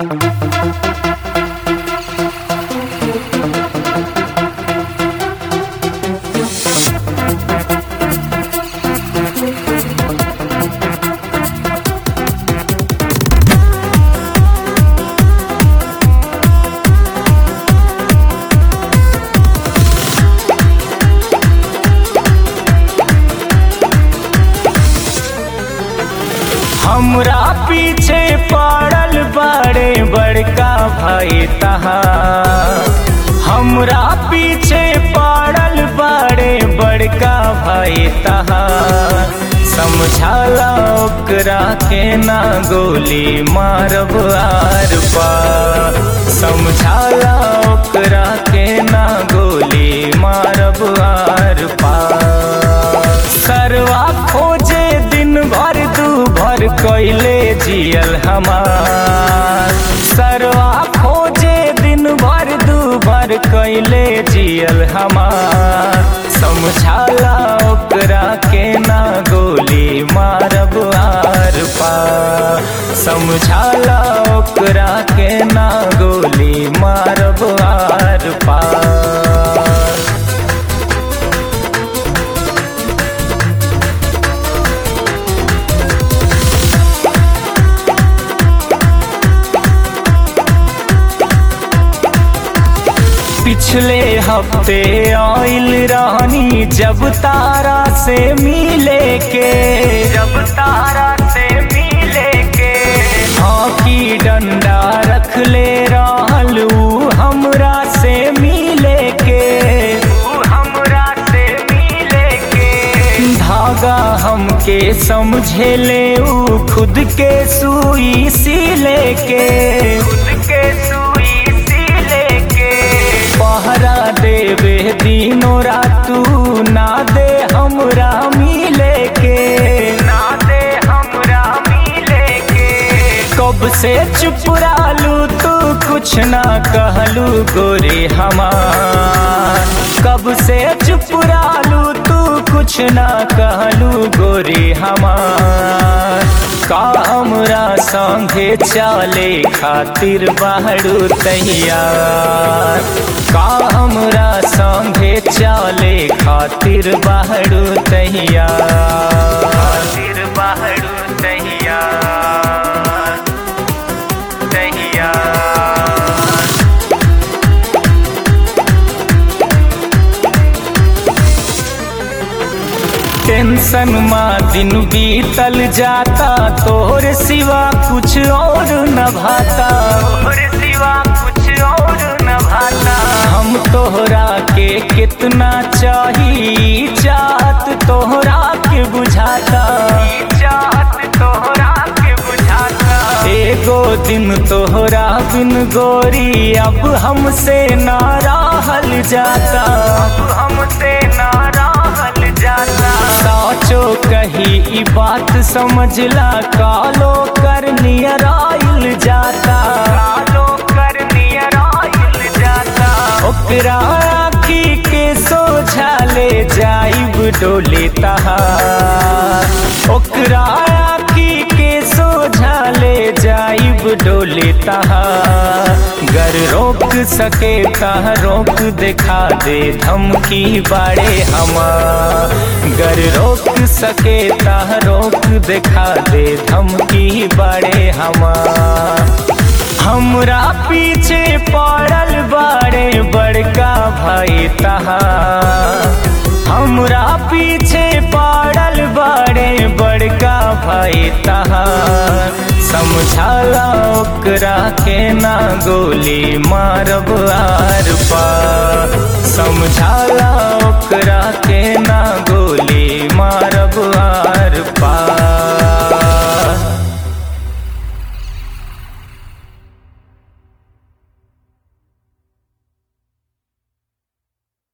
हमरा पीछे पड़ल बड़े बड़का भाई तहार हमरा पीछे पड़ल बड़े बड़का भाई तहार समझाला ओकरा के ना गोली मारब आर पार समझाला ओकरा के ना गोली मारब आर पार सरवा खोजे दिन भर दू भर कैले जियल हमार सरवा खोजे दिन भर दू भर कैले जियल हमार समझाला ओकरा के ना गोली मारब आर पार समझाला ओकरा के ना गोली मारब आर पार पिछले हफ्ते आइल रानी जब तारा से मिले के जब तारा से मिले के हॉकी डंडा रख ले रहल ऊ हमरा से मिले के ऊ हमरा से मिले के धागा हमके समझे ले ऊ खुद के सुई सिले के खुद के सुई सिले के पहरा देवे दिनों रातू ना दे हमरा मिले के ना दे हमरा मिले के कब से चुप रहलू तू कुछ ना कहलू गोरे हमार कब से चुप रहलू तू कुछ ना कहलू गोरे हमार का हमरा संगे चाले खातिर बाहरू तैयार का हमरा संगे चाले खातिर बाहरू तैयार खातिर बाहरू तैयार तैयार टेंशन माँ दिन बीतल जाता तोहर सिवा कुछ और न भाता तोहर सिवा कुछ और न भाता हम तोहरा के कितना चाही चाहत तोहरा के बुझाता चाहत तोहरा के बुझाता एगो दिन तोहरा बिन गोरी अब हमसे ना रहल जाता अब हमसे ना रहल जाता साचो कही ई बात समझला कालो कर नियर आइल जाता कालो कर नियर आइल जाता ओकरा आखी के सोझा ले जाइब डोले तहार ओकरा आखी के सोझा ले जाइब डोले तहार गर रोक सके तह रोक दिखा दे धमकी बाड़े हमार गर रोक सके तह रोक दिखा दे धमकी बाड़े हमार हमरा पीछे पड़ल बाड़े बड़का भाई तहार हमरा पीछे पड़ल बाड़े बड़का भाई तहार समझाला ओकरा के ना गोली मारब आर पार समझाला ओकरा के ना गोली मारब